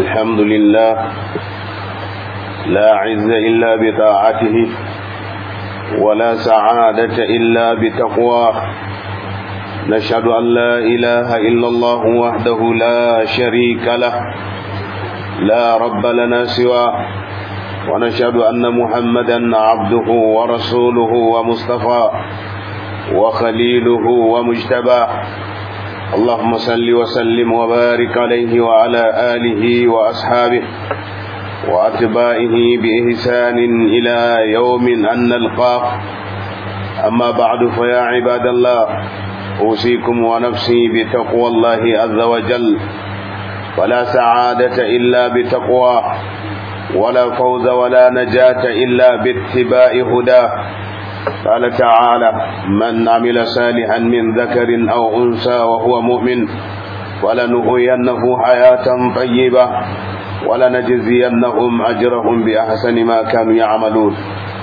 الحمد لله لا عز إلا بطاعته ولا سعادة إلا بتقواه نشهد أن لا إله إلا الله وحده لا شريك له لا رب لنا سواه ونشهد أن محمدا عبده ورسوله ومصطفى وخليله ومجتباه اللهم صل وسلم وبارك عليه وعلى آله وأصحابه وأتباعه بإحسان إلى يوم أن نلقاه أما بعد فيا عباد الله أوصيكم ونفسي بتقوى الله عز وجل ولا سعادة إلا بتقواه ولا فوز ولا نجاة إلا باتباع هداه قال تعالى من عمل صالحا من ذكر أو أنثى وهو مؤمن ولنهينه حياة طيبة ولنجزينهم أجرهم بأحسن ما كانوا يعملون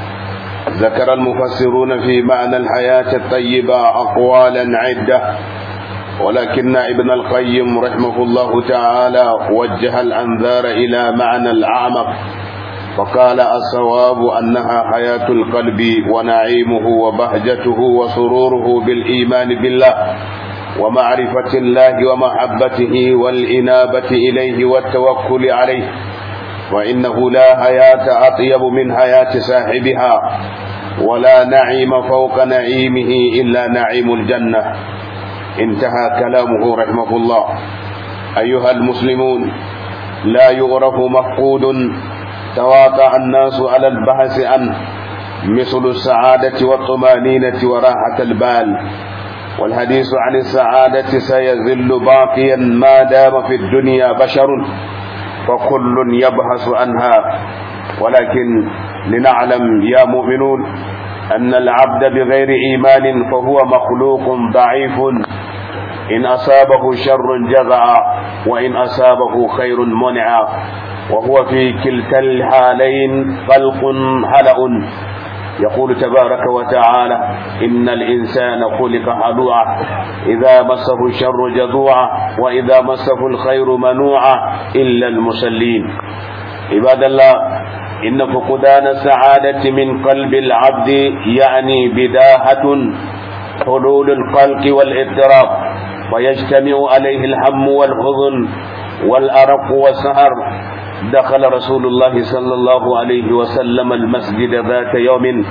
ذكر المفسرون في معنى الحياة الطيبة أقوالا عدة ولكن ابن القيم رحمه الله تعالى وجه الأنذار إلى معنى الأعمق فقال الصواب أنها حياة القلب ونعيمه وبهجته وسروره بالإيمان بالله ومعرفة الله ومحبته والإنابة إليه والتوكل عليه وإنه لا حياة أطيب من حياة صاحبها ولا نعيم فوق نعيمه إلا نعيم الجنة انتهى كلامه رحمه الله أيها المسلمون لا يغرف مفقود تواطع الناس على البحث عنه مثل السعادة والطمانينة وراحة البال والحديث عن السعادة سيزل باقيا ما دام في الدنيا بشر فكل يبحث عنها ولكن لنعلم يا مؤمنون أن العبد بغير إيمان فهو مخلوق ضعيف إن أصابه شر جزع وإن أصابه خير منع وهو في كلتا الحالين خلق هلأ يقول تبارك وتعالى إن الإنسان خلق هلوعا إذا مسه الشر جزوعا وإذا مسه الخير منوعا إلا المصلين عباد الله إن فقدان السعادة من قلب العبد يعني بداهة حلول القلق والاضطراب ويجتمع عليه الهم والحزن والأرق والسهر دخل رسول الله صلى الله عليه وسلم المسجد ذات يوم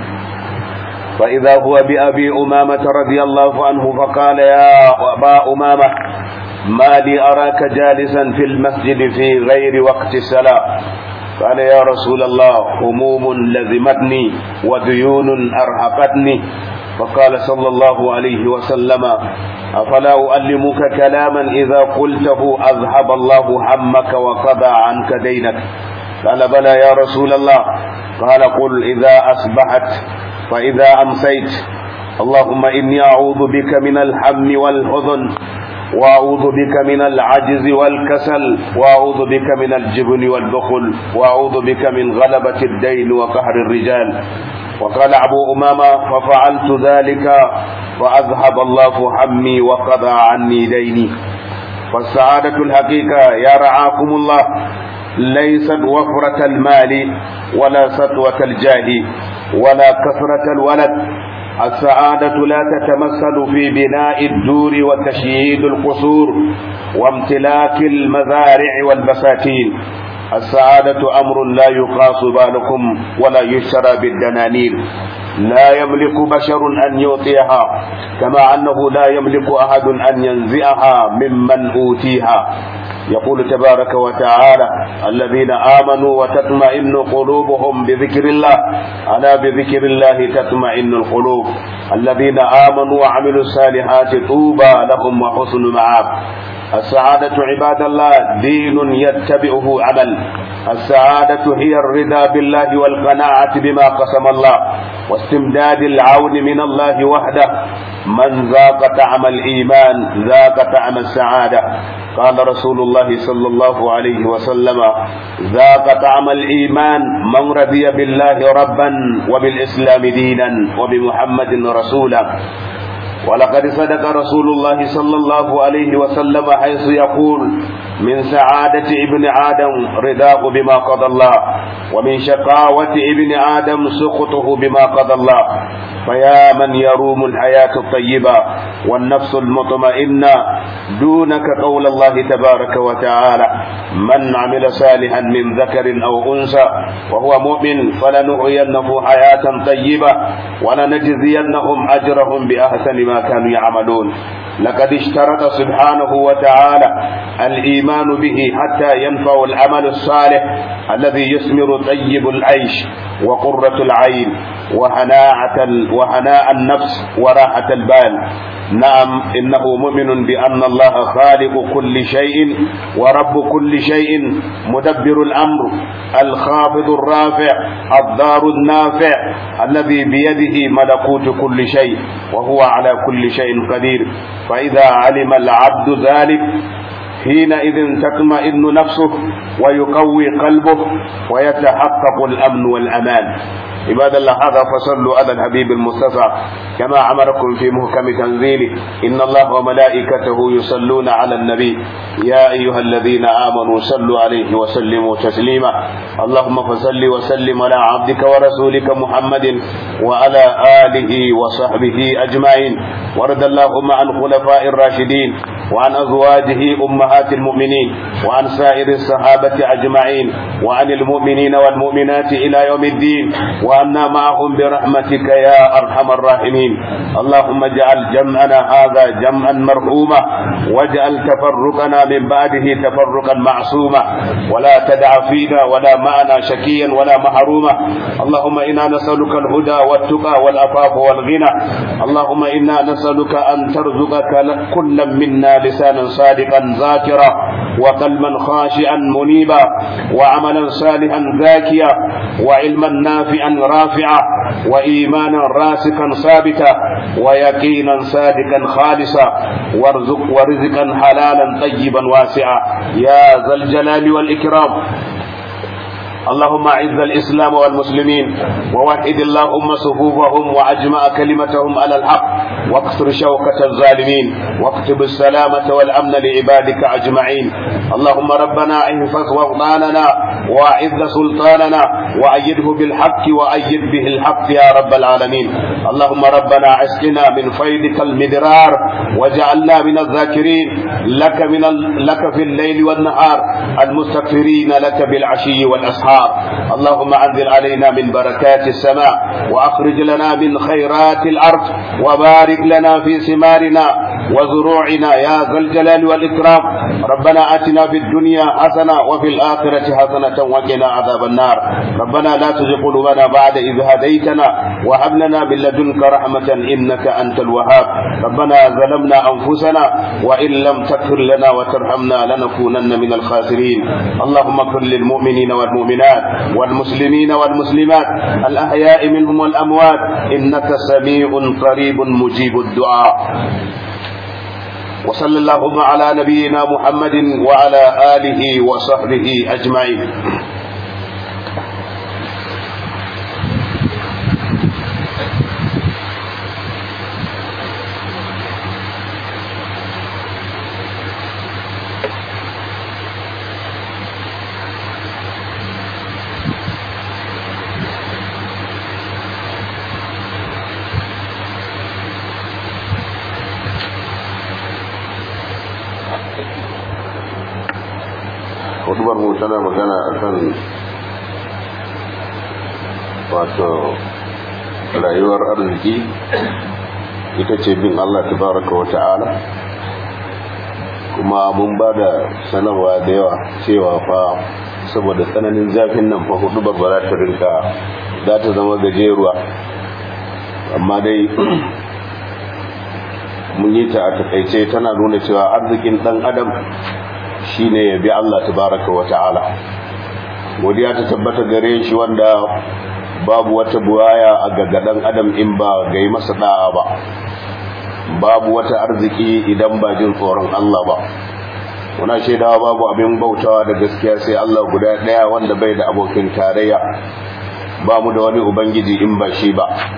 فإذا هو بأبي أمامة رضي الله عنه فقال يا أبا أمامة ما لي أراك جالسا في المسجد في غير وقت الصلاة قال يا رسول الله هموم لزمتني وديون أرهقتني فقال صلى الله عليه وسلم أفلا أؤلمك كلاما إذا قلته أذهب الله همك وقضى عنك دينك قال بلى يا رسول الله قال قل إذا أصبحت فإذا أمسيت اللهم إني أعوذ بك من الهم والحزن وأعوذ بك من العجز والكسل وأعوذ بك من الجبن والبخل وأعوذ بك من غلبة الدين وقهر الرجال وقال أبو أمامة ففعلت ذلك فأذهب الله همي وقضى عني ديني فالسعادة الحقيقة يا رعاكم الله ليست وفرة المال ولا سطوة الجاه ولا كثرة الولد السعادة لا تتمثل في بناء الدور وتشييد القصور وامتلاك المزارع والبساتين السعادة أمر لا يقاس بالكم ولا يشترى بالدنانير لا يملك بشر أن يعطيها كما أنه لا يملك أحد أن ينزعها ممن أوتيها يقول تبارك وتعالى الذين آمنوا وتطمئن قلوبهم بذكر الله ألا بذكر الله تطمئن القلوب الذين آمنوا وعملوا الصالحات طوبى لهم وحسن مآب السعادة عباد الله دين يتبعه عمل السعادة هي الرضا بالله والقناعة بما قسم الله واستمداد العون من الله وحده من ذاق طعم الإيمان ذاق طعم السعادة قال رسول الله صلى الله عليه وسلم ذاق طعم الإيمان من رضي بالله ربا وبالإسلام دينا وبمحمد رسولا ولقد صدق رسول الله صلى الله عليه وسلم حيث يقول من سعادة ابن آدم رضاه بما قضى الله ومن شقاوة ابن آدم سخطه بما قضى الله فيا من يروم الحياة الطيبة والنفس المطمئنة دونك قول الله تبارك وتعالى من عمل صالحا من ذكر أو أنثى وهو مؤمن فلنحيينه حياة طيبة ولنجزينهم أجرهم بأحسن ما كانوا يعملون لقد اشترط سبحانه وتعالى الإيمان به حتى ينفع العمل الصالح الذي يثمر طيب العيش وقرة العين وهناعة وهناء النفس وراحة البال نعم إنه مؤمن بأن الله خالق كل شيء ورب كل شيء مدبر الأمر الخافض الرافع الضار النافع الذي بيده ملكوت كل شيء وهو على كل شيء قدير فإذا علم العبد ذلك حينئذ تطمئن نفسه ويقوي قلبه ويتحقق الأمن والأمان عباد الله هذا فصلوا على الحبيب المصطفى كما أمركم في محكم تنزيله إن الله وملائكته يصلون على النبي يا أيها الذين آمنوا صلوا عليه وسلموا تسليما اللهم فصل وسلم على عبدك ورسولك محمد وعلى آله وصحبه أجمعين ورد اللهم عن خلفاء الراشدين وعن أزواجه أمهات المؤمنين وعن سائر الصحابة أجمعين وعن المؤمنين والمؤمنات إلى يوم الدين وأنا معهم برحمتك يا أرحم الراحمين اللهم اجعل جمعنا هذا جمعا مرحوما واجعل تفرقنا من بعده تفرقا معصوما ولا تدع فينا ولا معنا شكيا ولا محروما اللهم إنا نسألك الهدى والتقى والعفاف والغنى اللهم إنا نسألك أن ترزقك كل منا لسانا صادقا ذاكرا وقلبا خاشعا منيبا وعملا صالحا زاكيا وعلما نافعا رافعا وإيمانا راسخا ثابتا ويقينا صادقا خالصا وارزق ورزقا حلالا طيبا واسعا يا ذا الجلال والإكرام اللهم اعز الاسلام والمسلمين ووحد اللهم صفوفهم واجمع كلمتهم على الحق واكسر شوكة الظالمين واكتب السلامة والامن لعبادك اجمعين اللهم ربنا احفظ وطاننا واعز سلطاننا وايده بالحق وايد به الحق يا رب العالمين اللهم ربنا اسقنا من فيضك المدرار وجعلنا من الذاكرين لك من ال... لك في الليل والنهار المستغفرين لك بالعشي والاسحار الأنهار اللهم أنزل علينا من بركات السماء وأخرج لنا من خيرات الأرض وبارك لنا في ثمارنا وزروعنا يا ذا الجلال والإكرام ربنا آتنا في الدنيا حسنة وفي الآخرة حسنة وقنا عذاب النار ربنا لا تزغ قلوبنا بعد إذ هديتنا وهب لنا من لدنك رحمة إنك أنت الوهاب ربنا ظلمنا أنفسنا وإن لم تغفر لنا وترحمنا لنكونن من الخاسرين اللهم اغفر للمؤمنين والمؤمنات والمسلمين والمسلمات الأحياء منهم والأموات إنك سميع قريب مجيب الدعاء وصلى اللهم على نبينا محمد وعلى آله وصحبه أجمعين hudubar mu tana magana akan wato rayuwar arziki ita ce bin Allah tabaraka wa ta'ala kuma mun ba da sanarwa da yawa cewa fa saboda tsananin zafin nan fa hudubar ba za ta rinka za ta zama gajeruwa amma dai mun yi ta a takaice tana nuna cewa arzikin dan adam shine ya bi Allah tabaraka wa ta'ala godiya ta tabbata gare shi wanda babu wata buwaya a gaggadan adam in ba ga yi masa da'a ba babu wata arziki idan ba jin tsoron Allah ba muna shaidawa babu abin bautawa da gaskiya sai Allah guda daya wanda bai da abokin tarayya ba mu da wani ubangiji in ba shi ba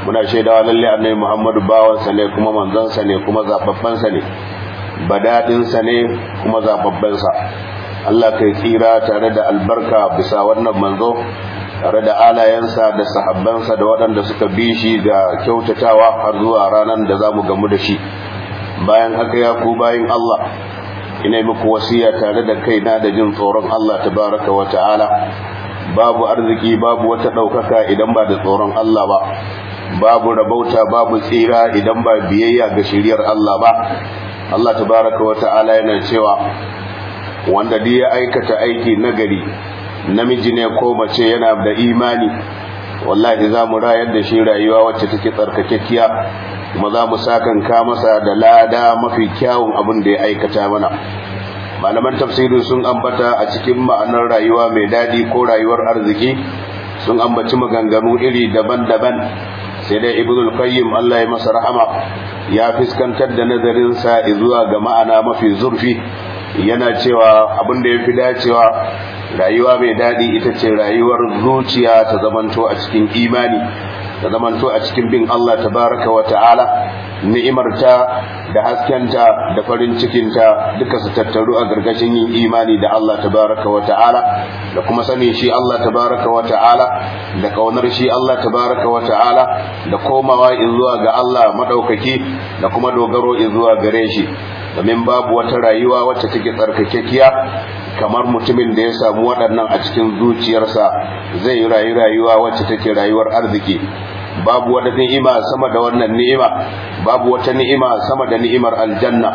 muna shaidawa lalle annabi Muhammadu bawansa ne kuma manzansa ne kuma zababbansa ne badadinsa ne kuma zababbansa Allah kai tsira tare da albarka bisa wannan manzo tare da alayensa da sahabbansa da waɗanda suka bi shi da kyautatawa har zuwa ranar da za mu gamu da shi bayan haka ya ku bayin Allah ina yi muku wasiya tare da kaina da jin tsoron Allah tabaraka wa ta'ala babu arziki babu wata ɗaukaka idan ba da tsoron Allah ba babu rabauta babu tsira idan ba biyayya ga shiriyar Allah ba Allah tabaraka wa ta'ala yana cewa wanda duk ya aikata aiki nagari namiji ne ko mace yana da imani wallahi za mu rayar da shi rayuwa wacce take tsarkakekkiya kuma za mu sakanka masa da lada mafi kyawun abin da ya aikata mana malaman tafsiri sun ambata a cikin ma'anar rayuwa mai daɗi ko rayuwar arziki sun ambaci maganganu iri daban-daban sai dai ibnul qayyim Allah ya masa rahama ya fiskantar da nazarinsa zuwa ga ma'ana mafi zurfi yana cewa abin da ya fi dacewa rayuwa mai daɗi ita ce rayuwar zuciya ta zamanto a cikin imani ta zamanto a cikin bin Allah tabaraka wa ta'ala ni'imarta da haskenta da farin cikinta duka su tattaru a gargashin yin imani da Allah tabaraka wa ta'ala da kuma sani shi Allah tabaraka wa ta'ala da kaunar shi Allah tabaraka wa ta'ala da komawa zuwa ga Allah madaukaki da kuma dogaro zuwa gare shi domin babu wata rayuwa wacce take tsarkakekiya kamar mutumin da ya samu waɗannan a cikin zuciyarsa zai yi rayu rayuwa wacce take rayuwar arziki babu wata ni'ima sama da wannan ni'ima babu wata ni'ima sama da ni'imar aljanna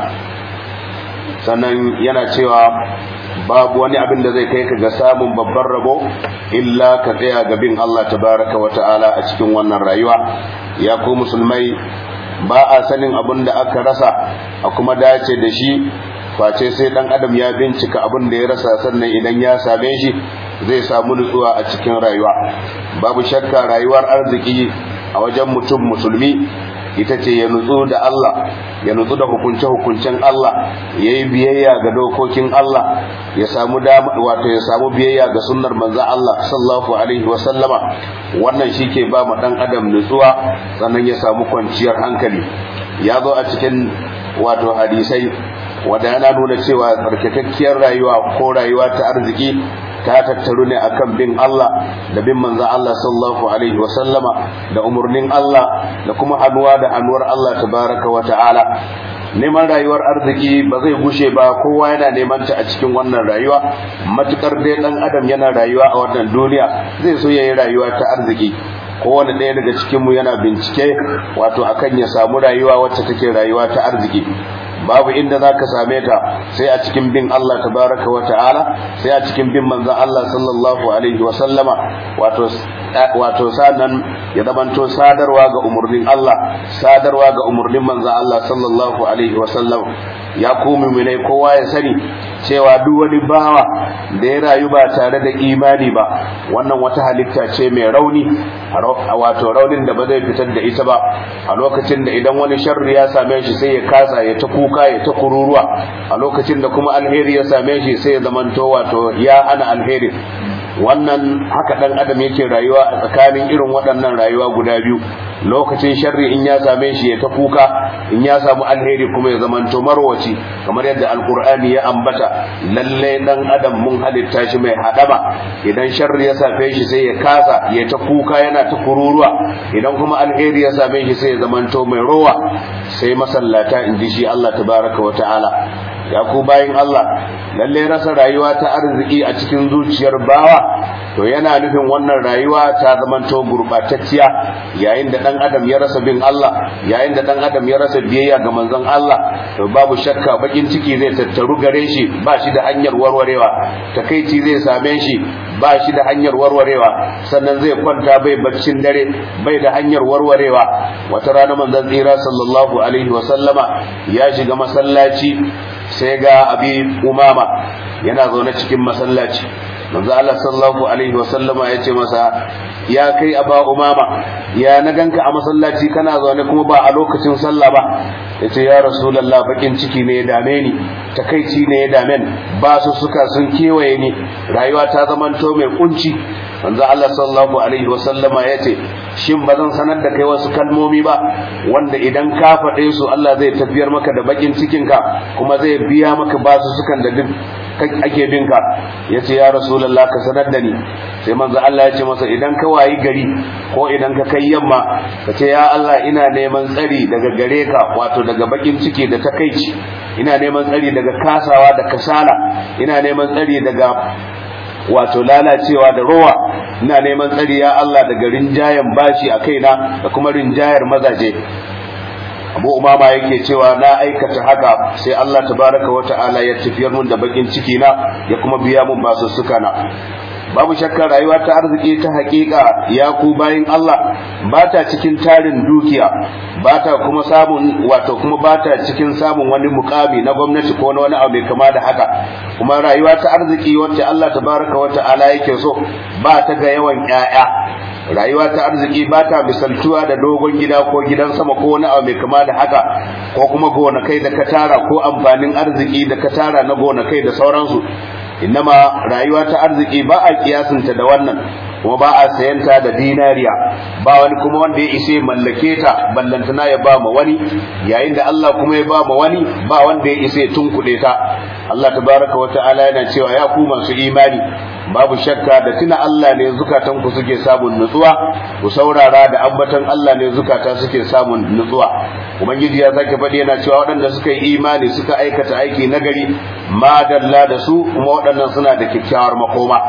sannan yana cewa babu wani abin da zai kai ka ga samun babban rabo illa ka tsaya ga bin Allah tabaraka wa ta'ala a cikin wannan rayuwa ya ku musulmai ba a sanin abin da aka rasa a kuma dace da shi face sai dan adam ya bincika abin da ya rasa sannan idan ya same shi zai samu nutsuwa a cikin rayuwa babu shakka rayuwar arziki a wajen mutum musulmi ita ce ya nutsu da Allah ya nutsu da hukunce-hukuncen Allah ya yi biyayya ga dokokin Allah ya samu wato ya samu biyayya ga sunnar manzo Allah sallallahu alaihi wasallama wannan shi ke ba ma dan adam nutsuwa sannan ya samu kwanciyar hankali ya zo a cikin wato hadisai wanda yana nuna cewa tsarkakakkiyar rayuwa ko rayuwa ta arziki ta tattaru ne akan bin Allah da bin manzo Allah sallallahu alaihi wasallama da umurnin Allah da kuma hannuwa da hannuwar Allah tabaraka wa ta'ala neman rayuwar arziki ba zai gushe ba kowa yana neman ta a cikin wannan rayuwa matukar dai dan adam yana rayuwa a wannan duniya zai so yayi rayuwa ta arziki kowane ɗaya daga cikinmu yana bincike wato akan ya samu rayuwa wacce take rayuwa ta arziki babu inda za ka same ta sai a cikin bin Allah tabaraka wa ta'ala sai a cikin bin manzon Allah sallallahu alaihi wa sallama wato wato sanan ya zamanto sadarwa ga umurnin Allah sadarwa ga umurnin manzon Allah sallallahu alaihi wa sallam ya ku mu'minai kowa ya sani cewa duk wani bawa da ya rayu ba tare da imani ba wannan wata halitta ce mai rauni wato raunin da ba zai fitar da ita ba a lokacin da idan wani sharri ya same shi sai ya kasa ya ta kuka ya ta kururuwa a lokacin da kuma alheri ya same shi sai ya zamanto wato ya ana alheri wannan haka dan adam yake rayuwa a tsakanin irin waɗannan rayuwa guda biyu lokacin sharri in ya same shi ya ta kuka in ya samu alheri kuma ya zamanto marwaci kamar yadda alkur'ani ya ambata lalle dan adam mun halitta shi mai hadama idan sharri ya same shi sai ya kasa ya ta kuka yana ta kururuwa idan kuma alheri ya same shi sai ya zamanto mai rowa sai masallata in ji shi Allah tabaraka wa ta'ala ya ku bayin Allah lalle rasa rayuwa ta arziki a cikin zuciyar bawa to yana nufin wannan rayuwa ta zamanto gurbatacciya yayin da dan adam ya rasa bin Allah yayin da dan adam ya rasa biyayya ga manzon Allah to babu shakka bakin ciki zai tattaru gare shi ba shi da hanyar warwarewa takeici zai same shi ba shi da hanyar warwarewa sannan zai kwanta bai baccin dare bai da hanyar warwarewa wata rana manzon tsira sallallahu alaihi wa sallama ya shiga masallaci sai ga abi umama yana zaune cikin masallaci manzo Allah sallallahu alaihi wasallama ya ce masa ya kai aba umama ya na ganka a masallaci kana zaune kuma ba a lokacin sallah ba yace ya rasulullah bakin ciki ne ya dame ni takaici ne ya dame ni ba su suka sun kewaye ni rayuwa ta zamanto mai kunci manzo Allah sallallahu alaihi wasallama yace shin bazan sanar da kai wasu kalmomi ba wanda idan ka faɗe su Allah zai tafiyar maka da bakin cikin ka kuma zai biya maka basu sukan da duk ake bin ka yace ya rasulullah ka sanar da ni sai manzo Allah ya ce masa idan ka wayi gari ko idan ka kai yamma ka ce ya Allah ina neman tsari daga gare ka wato daga bakin ciki da takaici ina neman tsari daga kasawa da kasala ina neman tsari daga wato lalacewa da rowa ina neman tsari ya Allah daga rinjayen bashi a kaina da kuma rinjayar mazaje abu umama yake cewa na aikata haka sai Allah tabaraka wa ta'ala ya tafiyar mun da bakin ciki na ya kuma biya mun basussuka na babu shakka rayuwa ta arziki ta hakika ya ku bayin Allah ba ta cikin tarin dukiya ba ta kuma samun wato kuma ba ta cikin samun wani mukami na gwamnati ko na wani abu mai kama da haka kuma rayuwa ta arziki wacce Allah tabaraka wa ta'ala yake so ba ta ga yawan ƴaƴa rayuwa ta arziki ba ta misaltuwa da dogon gida ko gidan sama ko wani abu mai kama da haka ko kuma gonakai da ka tara ko amfanin arziki da ka tara na gonakai da sauransu innama rayuwa ta arziki ba a kiyasinta da wannan kuma ba a sayanta da dinariya ba wani kuma wanda ya ishe mallake ta ballantana ya ba ma wani yayin da Allah kuma ya ba ma wani ba wanda ya ishe tunkuɗe ta Allah tabaraka wata'ala yana cewa ya ku masu imani babu shakka da tuna Allah ne zukatan ku suke samun nutsuwa ku saurara da ambatan Allah ne zukata suke samun nutsuwa ubangiji ya sake faɗi yana cewa waɗanda suka yi imani suka aikata aiki nagari madalla da su kuma waɗannan suna da kyakkyawar makoma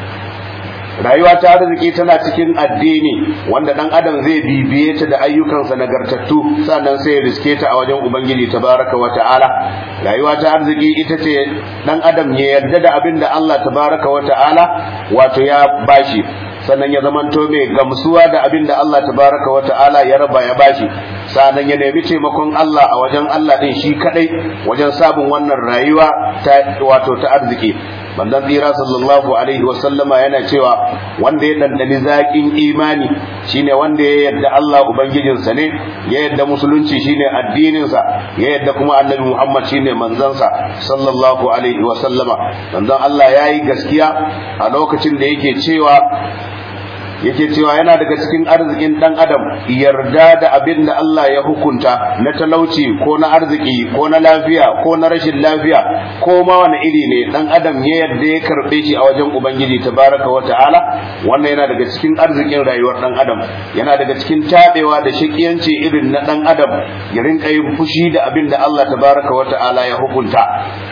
rayuwa ta arziki tana cikin addini wanda dan adam zai bibiye ta da ayyukansa nagartattu sannan sai ya riske ta a wajen ubangiji tabaraka wa ta'ala rayuwa ta arziki ita ce dan adam ya yarda da abin da Allah tabaraka wa ta'ala wato ya bashi sannan ya zamanto mai gamsuwa da abin da Allah tabaraka wa ta'ala ya raba ya bashi sannan ya nemi taimakon Allah a wajen Allah din shi kadai wajen sabon wannan rayuwa ta wato ta arziki manzon tsira sallallahu alaihi wa sallama yana cewa wanda ya dandani zaƙin imani shine wanda ya yadda Allah ubangijinsa ne ya yadda musulunci shine addininsa ya yadda kuma annabi Muhammad shine manzansa sallallahu alaihi wa sallama manzon Allah yayi gaskiya a lokacin da yake cewa yake cewa yana daga cikin arzikin dan adam yarda da abin da Allah ya hukunta na talauci ko na arziki ko na lafiya ko na rashin lafiya ko ma wani iri ne dan adam ya yarda ya karbe shi a wajen ubangiji tabaraka wa ta'ala wannan yana daga cikin arzikin rayuwar dan adam yana daga cikin tabewa da shakiyanci irin na dan adam ya rinka yin fushi da abin da Allah tabaraka wa ta'ala ya hukunta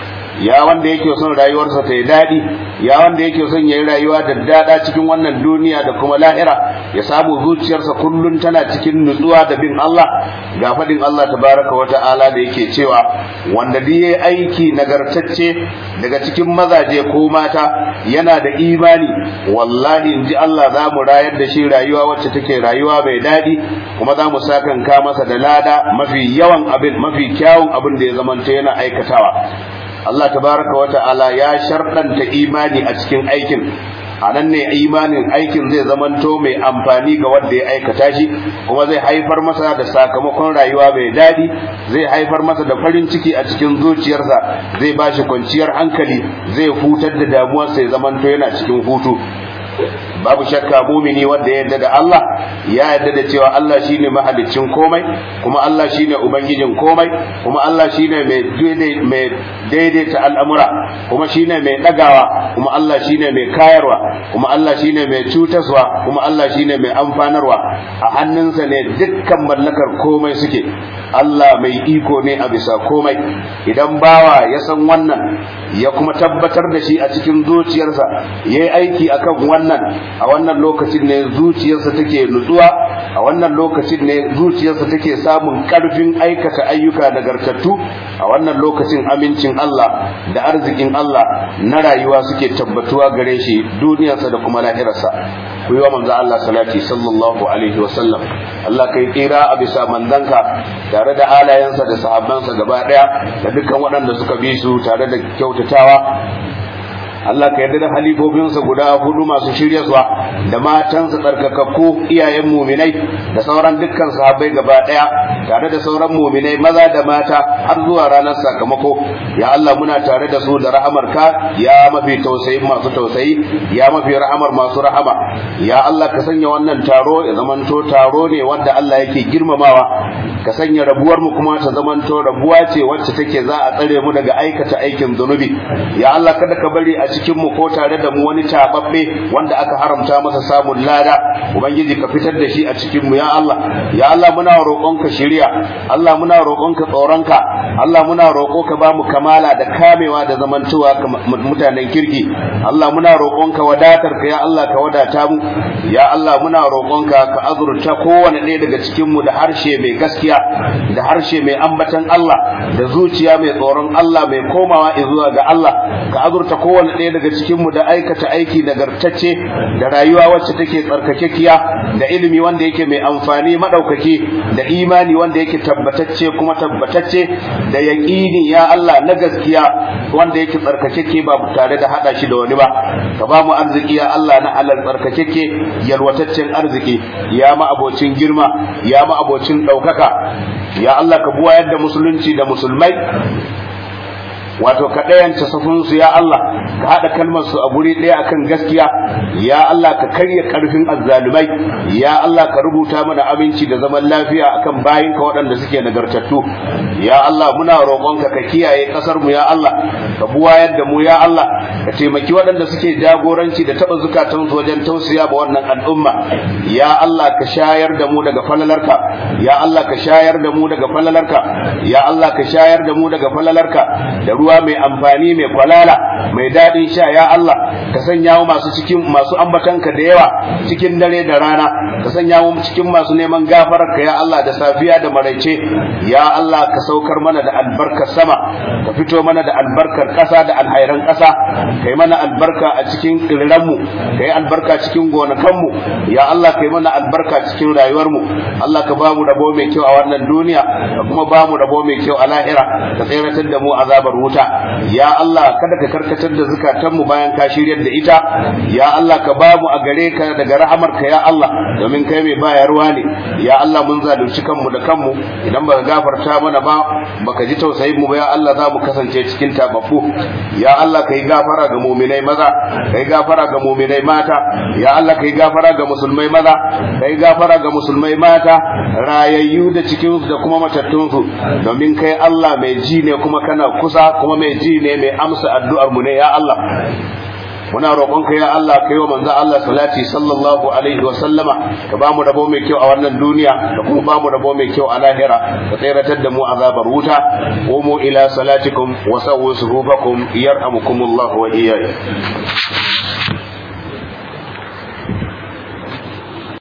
ya wanda yake son rayuwarsa ta yi daɗi ya wanda yake son ya yi rayuwa da daɗa cikin wannan duniya da kuma lahira ya samu zuciyarsa kullum tana cikin nutsuwa da bin Allah ga faɗin Allah tabaraka wa ta'ala da yake cewa wanda duk yayi aiki nagartacce daga cikin mazaje ko mata yana da imani wallahi in ji Allah za mu rayar da shi rayuwa wacce take rayuwa mai daɗi kuma za mu sakanka masa da lada mafi yawan abin mafi kyawun abin da ya zamanta yana aikatawa Allah tabaraka wa ta'ala ya sharɗanta imani a cikin aikin a nan ne imanin aikin zai zamanto mai amfani ga wanda ya aikata shi kuma zai haifar masa da sakamakon rayuwa mai daɗi zai haifar masa da farin ciki a cikin zuciyarsa zai ba shi kwanciyar hankali zai hutar da damuwarsa ya zamanto yana cikin hutu babu shakka mumini wanda ya yarda da Allah ya yarda da cewa Allah shine mahaliccin komai kuma Allah shine ubangijin komai kuma Allah shine mai daidai mai daidaita al'amura kuma shine mai dagawa kuma Allah shine mai kayarwa kuma Allah shine mai cutaswa kuma Allah shine mai amfanarwa a hannunsa ne dukkan mallakar komai suke Allah mai iko ne a bisa komai idan bawa ya san wannan ya kuma tabbatar da shi a cikin zuciyarsa yayi aiki akan wannan a wannan lokacin ne zuciyarsa take nutsuwa a wannan lokacin ne zuciyarsa take samun karfin aikata ayyuka nagartattu a wannan lokacin amincin Allah da arzikin Allah na rayuwa suke tabbatuwa gare shi duniyarsa da kuma lahirarsa ku yi wa manzo Allah salati sallallahu alaihi wa sallam Allah kai kira a bisa manzanka tare da alayensa da sahabbansa gaba daya da dukkan waɗanda suka bi su tare da kyautatawa Allah ka yarda da halifofinsa guda hudu masu shiryarwa da matansa tsarkakakku iyayen muminai da sauran dukkan sahabbai gaba daya tare da sauran muminai maza da mata har zuwa ranar sakamako ya Allah muna tare da su da rahamarka ya mafi tausayi masu tausayi ya mafi rahamar masu rahama ya Allah ka sanya wannan taro ya zamanto taro ne wanda Allah yake girmamawa ka sanya rabuwar mu kuma ta zamanto rabuwa ce wacce take za a tsare mu daga aikata aikin zunubi ya Allah kada ka bari a cikin mu ko tare da mu wani tababbe wanda aka haramta masa samun lada ubangiji ka fitar da shi a cikin mu ya Allah ya Allah muna roƙonka shiriya Allah muna roƙonka tsoronka Allah muna roƙo ka ba mu kamala da kamewa da zamantowa mutanen kirki Allah muna roƙonka wadatar ka ya Allah ka wadata mu ya Allah muna roƙonka ka azurta kowane ɗaya daga cikin mu da harshe mai gaskiya da harshe mai ambatan Allah da zuciya mai tsoron Allah mai komawa zuwa ga Allah ka azurta kowane ɗaya daga cikin mu da aikata aiki nagartacce da rayuwa wacce take tsarkakekiya da ilimi wanda yake mai amfani madaukaki da imani wanda yake tabbatacce kuma tabbatacce da yaqini ya Allah na gaskiya wanda yake tsarkakeke ba tare da hada shi da wani ba ka ba mu arziki ya Allah na halal tsarkakeke yalwataccen arziki ya ma abocin girma ya ma abocin daukaka ya Allah ka buwayar da musulunci da musulmai wato ka ɗayanta safinsu ya Allah ka haɗa kalmar su a guri ɗaya akan gaskiya ya Allah ka karya ƙarfin azzalumai ya Allah ka rubuta mana aminci da zaman lafiya akan bayinka waɗanda suke nagartattu ya Allah muna roƙonka ka kiyaye ƙasar mu ya Allah ka buwayar da mu ya Allah ka taimaki waɗanda suke jagoranci da taɓa zukatansu wajen tausaya ba wannan al'umma ya Allah ka shayar da mu daga falalarka ya Allah ka shayar da mu daga falalarka ya Allah ka shayar da mu daga falalarka da ruwa mai amfani mai kwalala mai daɗin sha ya Allah ka sanya mu masu cikin masu ambatanka da yawa cikin dare da rana ka sanya mu cikin masu neman gafararka ya Allah da safiya da maraice ya Allah ka saukar mana da albarkar sama ka fito mana da albarkar ƙasa da alhairan ƙasa kai mana albarka a cikin ƙirranmu kai albarka cikin gonakanmu ya Allah kai mana albarka cikin rayuwarmu Allah ka ba mu rabo mai kyau a wannan duniya ka kuma ba mu rabo mai kyau a lahira ka tseratar da mu azabar wuta ya Allah kada ka karkatar da zukatanmu bayan ka shiryar da ita ya Allah ka ba mu a gare ka daga rahamarka ya Allah domin kai mai bayarwa ne ya Allah mun zalunci kanmu da kanmu idan baka gafarta mana ba baka ji tausayin mu ba ya Allah za mu kasance cikin tababbu ya Allah kai gafara ga mu'minai maza kai gafara ga mu'minai mata ya Allah kai gafara ga musulmai maza kai gafara ga musulmai mata rayayyu da cikin da kuma matattun su domin kai Allah mai ji ne kuma kana kusa kuma mai ji ne mai amsa addu'ar mu ne ya Allah muna roƙonka ya Allah kai wa manzo Allah salati sallallahu alaihi wa sallama ka ba mu rabo mai kyau a wannan duniya da kuma ba mu rabo mai kyau a lahira ka tsiratar da mu azabar wuta qumu ila salatikum wa sawwu suhufakum yarhamukumullahu wa iyyakum